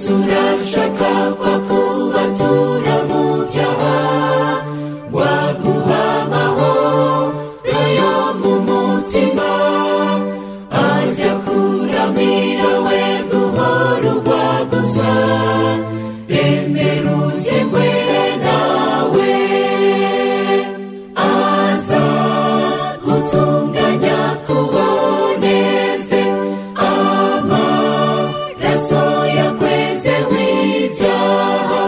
turashaka kwa kuba turamujyaha waguha amahoro yo mu mutima ajya kuramira we guhora urwaguza emera ugemwe nawe aza gutunganya kuboneze amaraso yakweze w'ibyaha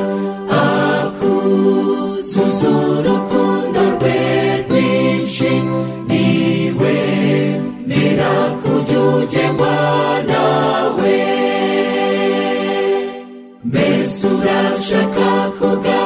akuzuza urukundo rwe rwinshi niwe mera kujya ugerwa nawe mbese urashaka kuga